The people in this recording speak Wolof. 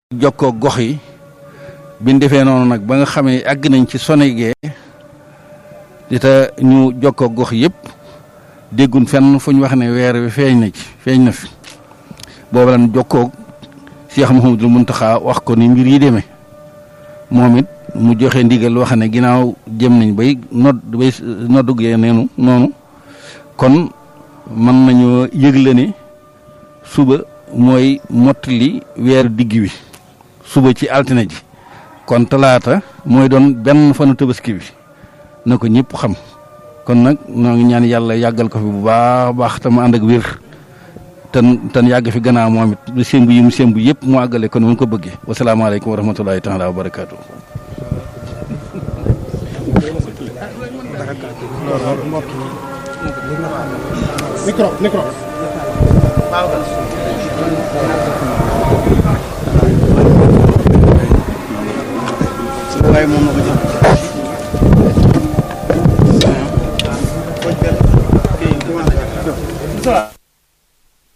jokkoo gox yi biñ defee noonu nag ba nga xamee àgg nañ ci Sonegee di ta ñu jokkoo gox yëpp déggun fenn fu ñu wax ne weer wi feeñ na ci feeñ na fi boobu lan jokkoo Cheikh Mouhamadul Mountakha wax ko ni mbir yi demee moom it mu joxe ndigal wax ne ginnaaw jëm nañ bay nodd bay noddugee neenu noonu kon mën nañoo yëgle ne suba mooy mottali weeru digg wi suba ci altine ji kon talaata mooy doon benn fanu tabaski bi na ko ñëpp xam kon nag noo ngi ñaan yàlla yàggal ko fi bu baax baax te mu ànd ak wér ten ten yàgg fi gannaaw moom it lu sémbu yi mu sémbu yëpp mu àggale kon mu ko bëggee wasalaamaaleykum wa rahmatulahi taala wa barakaatu. micro micro. waaye moom na ko jël